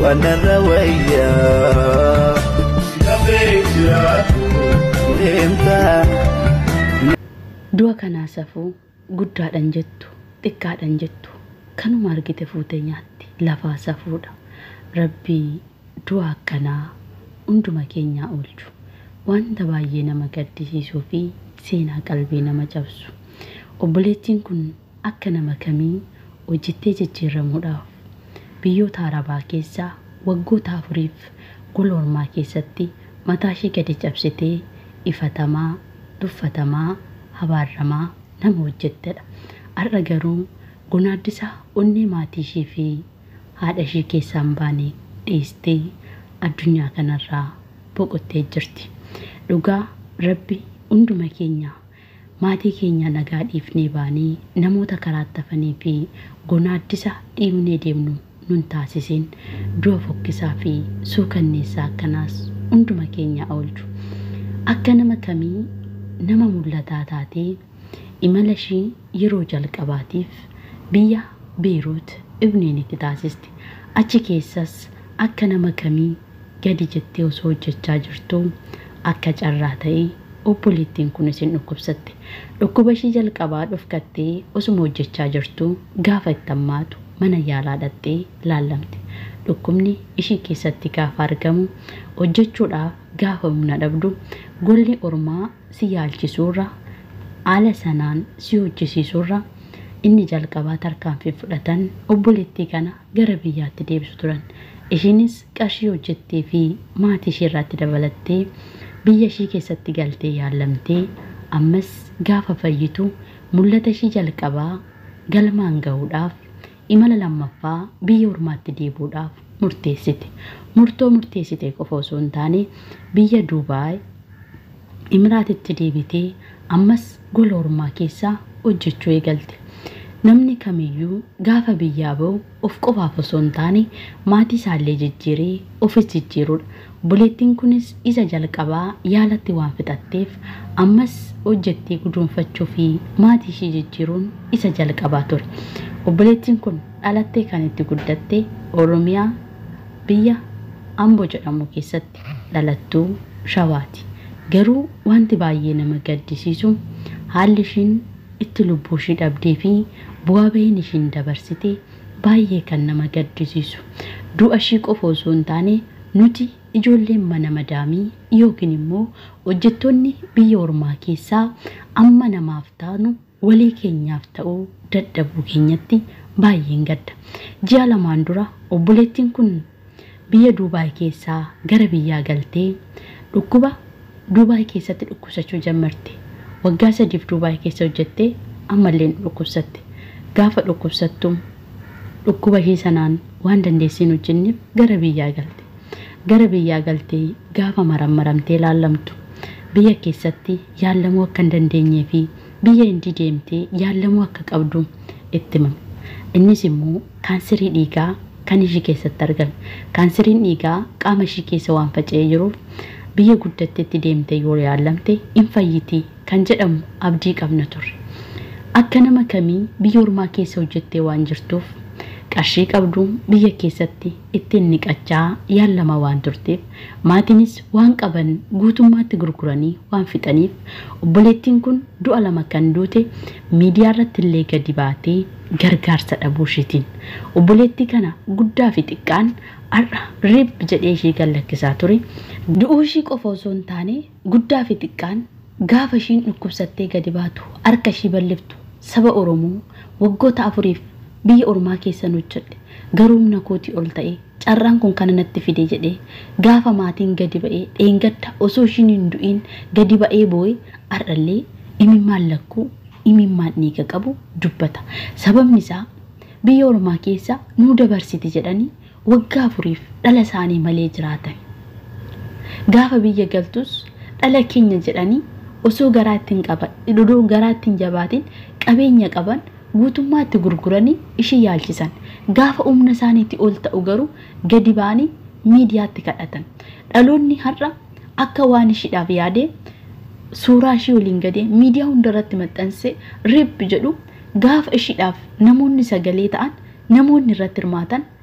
anarra wayyaa deemtaa. Du'a kanaa safuu guddaadhan jettu xiqqaadhan jettu kanuma argite fuute nyaatti lafaa safuudha. Rabbii du'a akkanaa hunduma keenyaa oolchu wanta baay'ee nama gaddisiisuu fi seenaa qalbii nama cabsu. Obboleettiin kun akka nama kamii hojjettee jijjiiramuudhaaf biyyoota arabaa keessaa waggoota afuriif gola ormaa keessatti mataa ishee gadi cabsitee ifatamaa, tuffatamaa, habaarramaa nama hojjettedha. Har'a garuu gonaaddisaa onnee maatii ishee fi haadha ishee keessaa hin baane dhiistee addunyaa kanarraa boqottee jirti. Dhugaa rabbi hunduma keenya maatii keenya nagaa dhiifnee baanee namoota karaatti hafanii fi gonaaddisa dhiibnee deemnu nun taasiseen du'a fokkisaa fi suukanneessaa akkanaas hunduma keenya oolchu. Akka nama kamii nama mul'ataa taatee imala ishii yeroo jalqabaatiif biyya Beeruut Ibniinitti taasisti. Achi keessas akka nama kamii gadi jettee osoo hojjechaa jirtuu akka carraa ta'ee obboleettiin kun isin dhukkubsatte. Dhukkuba ishii jalqabaa dhufkattee osuma hojjechaa jirtuu gaafa itti hammaatu mana yaalaa dhattee laallamte. Dhukkubni ishii keessatti gaafa argamu hojjechuudhaaf gaafa humna dhabdu golli ormaa si yaalchisuurra haala sanaan si hojjisiisuurra inni jalqabaa tarkaanfii fudhatan obboleettii kana gara biyyaatti deebisu turan. Ishiinis qarshii hojjettee fi maatii ishee irratti dabalattee biyya ishii keessatti galtee yaallamtee ammas gaafa fayyitu mul'ata ishii jalqabaa galmaan ga'uudhaaf imala lammaffaa biyya ormaatti deebuudhaaf murteessite. Murtoo murteessite qofa osoo hin taane biyya Duubaay Imiraatitti deebitee ammas gola ormaa keessaa hojjechuu eegalte. Namni kamiyyuu gaafa biyyaa ba'u of qofaaf osoo hin taane maatii isaallee jijjiiree ofis jijjiirudha. Obboleettiin kunis isa jalqabaa yaalatti waan fixatteef ammas hojjettee guduunfachuu fi maatii ishee jijjiiruun isa jalqabaa ture. Obboleettiin kun dhalattee kan itti guddatte Oromiyaa biyya Amboo jedhamu keessatti dhalattuu Shawaati. Garuu wanti baay'ee nama gaddisiisu haalli ishiin itti lubbuu ishii dhabdee fi bu'aa bahiin ishiin dabarsite baay'ee kan nama gaddisiisu. Du'a ishii qofa osoo hin taane nuti ijoolleen mana madaamii yookiin immoo hojjettoonni biyya ormaa keessaa amma namaaf taanu walii keenyaaf ta'uu dadhabuu keenyatti baay'een gadda. Ji'a lamaan dura obboleettiin kun biyya Duubaay keessaa gara biyyaa galtee dhukkuba Duubaay keessatti dhukkubsachuu jalqabde. Waggaa sadiif Duubaay keessa hojjettee ammallee dhukkubsatte. Gaafa dhukkubsattu dhukkuba ishee sanaan waan dandeessiin hojjenneef gara biyyaa galte. Gara biyyaa galtee gaafa marammaramtee laallamtu biyya keessatti yaallamuu akka hin dandeenyee fi biyya hindi deemtee yaallamuu akka qabdu itti himame. Innis immoo kaanserii dhiigaa kan ishii keessatti argame. Kaanseriin dhiigaa qaama ishii keessa waan faca'ee jiruuf biyya guddatteetti deemtee yoo yaallamte hin fayyiti kan jedhamu abdii qabna turre. Akka nama kamii biyya ormaa keessa hojjettee waan jirtuuf qarshii qabdu biyya keessatti ittiin niqachaa yaallama waan turteef maatiinis waan qaban guutummaatti gurguranii waan fixaniif obboleettiin kun du'a lama kan duute miidiyaa irratti illee gadi baatee gargaarsa dhabuu isheetiin obboleettii kana guddaa fi xiqqaan har'a riib jedhee ishee gallakkisaa ture du'uu ishii qofa osoo hin taane guddaa fi xiqqaan gaafa ishiin dhukkubsattee gadi baatu harka ishii bal'iftu saba oromoo waggoota afuriif biyya ormaa keessan hojjedhe garuu humna kootii ol ta'e carraan kun kana natti fide jedhee gaafa maatiin gadi ba'ee dheengadda osoo ishiin hin du'iin gadi ba'ee boo'e har'allee imimmaan lakkuu imimmaan dhiiga qabu dubbata sababni isaa biyya ormaa keessa nuu dabarsiti jedhanii waggaa afuriif dhala isaanii malee jiraatan gaafa biyya galtus dhala keenya jedhanii osoo garaa ittiin qaban dhudhuu garaa ittiin jabaatiin qabeenya qaban guutummaatti gurguranii ishii yaalchisan gaafa humna isaaniitti ol ta'u garuu gadi ba'anii miidiyaatti kadhatan dhaloonni har'a akka waan ishiidhaaf yaadee suuraa ishii waliin gadee miidiyaa hundarratti maxxansee riib jedhu gaafa ishiidhaaf namoonni sagalee ta'an namoonni irratti hirmaatan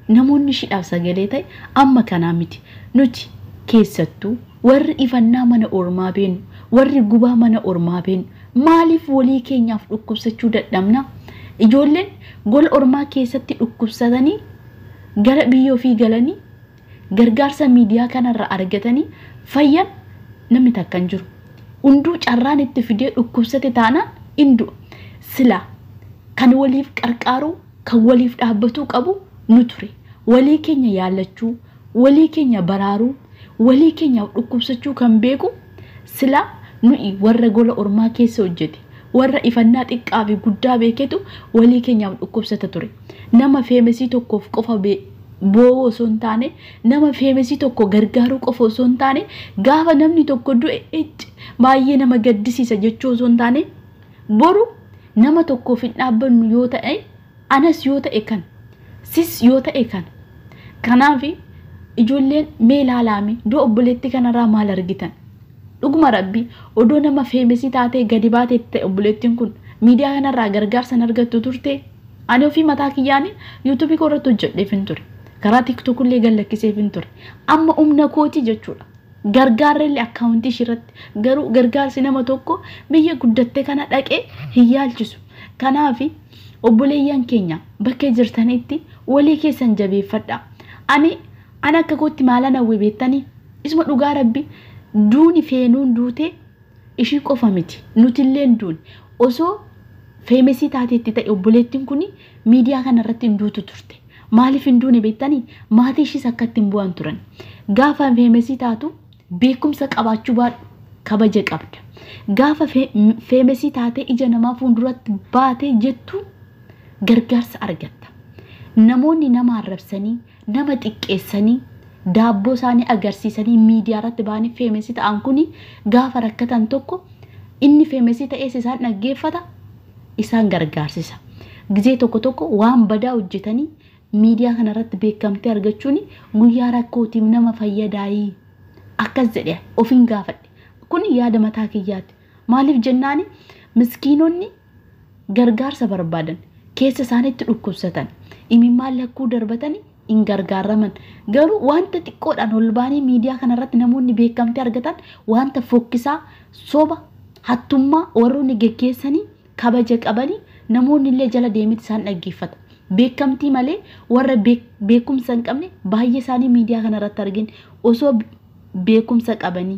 namoonni shidhaaf sagalee ta'e amma kanaa miti nuti keessattuu warri ifannaa mana ormaa beenu warri gubaa mana ormaa beenu maaliif walii keenyaaf dhukkubsachuu dadhabna ijoolleen gola ormaa keessatti dhukkubsatanii gara biyya ofii galanii gargaarsa miidiyaa kanarra argatanii fayyan namni takka hin jiru hunduu carraan itti fidee dhukkubsate taanaan hin du'a silaa kan waliif qarqaaruu kan waliif dhaabbatuu qabu nu ture walii keenya yaallachuu walii keenya baraaruu walii keenyaaf dhukkubsachuu kan beeku silaa nuyi warra gola ormaa keessa hojjete warra ifannaa xiqqaa fi guddaa beeketu walii keenyaaf dhukkubsata ture nama feemesii tokkoof qofa boowoo osoo hin taane nama feemesii tokko gargaaruu qofa osoo hin taane gaafa namni tokko du'e icci baay'ee nama gaddisiisa jechuu osoo hin taane boru nama tokkoof hin dhaabbannu yoo ta'e anas yoo ta'e kan sis yoo ta'e kan kanaaf ijoolleen mee ilaalaame du'a obboleetti kanarraa maal argitan dhuguma rabbi odoo nama feemesii taatee gadi baatee ta'e obboleettiin kun miidiyaa kanarraa gargaarsan argattu turte ani ofii mataa kiyyaanii yuutuubii koo irratti hojjedheef hin ture karaa tiktookullee gallakkiseef hin ture amma humna kooti jechuudha gargaarrellee akkaawuntii ishirratti garuu gargaarsi nama tokko biyya guddatte kana dhaqee hin yaalchisu kanaaf obboleeyyan keenya bakka jirtanitti walii keessan jabeeffadha ani ani akka kootti maalan hawwe beektanii isuma dhugaa rabbi duuni feenuun duute ishii qofa miti nutilleen duuni osoo feemesii taateetti ta'e obboleettiin kun miidiyaa kanarratti hin duutu turte maaliif hin duune beektanii maatii ishiis akkatti hin bu'an turan gaafa feemesii taatu beekumsa qabaachuu baadhu kabaja qabda gaafa feemesii taatee ija namaa fuulduratti baatee jettu gargaarsa argatta namoonni nama arrabsanii nama xiqqeessanii daabboo isaanii agarsiisanii miidiyaa irratti ba'anii feemesii ta'an kun gaafa rakkatan tokko inni feemesii ta'ees isaan dhaggeeffata isaan gargaarsisa gizee tokko tokko waan badaa hojjetanii miidiyaa kanarratti beekamtee argachuun guyyaa rakkootiif nama fayyadaayii akkas jedhe ofiin gaafadhe kun yaada mataa kiyyaati maaliif jennaani miskiinonni gargaarsa barbaadan keessa isaanitti dhukkubsatan imimmaan lakkuu darbatanii hin gargaaraman garuu wanta xiqqoodhaan ol baanii miidiyaa kanarratti namoonni beekamtee argatan wanta fokkisaa soba hattummaa warroonni geggeessanii kabaja qabanii namoonni illee jala deemiti isaan dhaggeeffata beekamtii malee warra beekumsa hin qabne baay'ee isaanii miidiyaa kanarratti argin osoo beekumsa qabanii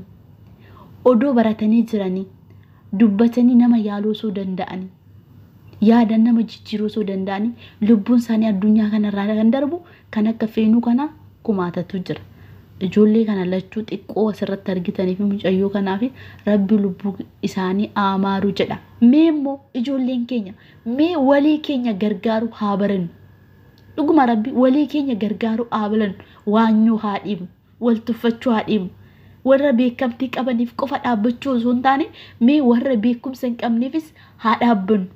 odoo baratanii jiranii dubbatanii nama yaaluu osoo danda'anii yaadan nama jijjiiruu osoo danda'anii lubbuun isaanii addunyaa kanarraa kan darbu kan akka feenuu kana kumaatatu jira. Ijoollee kana lachuu xiqqoo asirratti argitanii fi mucayyoo kanaaf rabbi lubbuu isaanii amaaruu jedha. Mee immoo ijoolleen keenya mee walii keenya gargaaru haa barannu. Dhuguma rabbi walii keenya gargaaru haa barannu waanyoo haa dhiibnu wal tuffachuu haa dhiibnu. warra beekamtii qabaniif qofa dhaabbachuu osoo hin taane mee warra beekumsa hin qabneefis haa dhaabbannu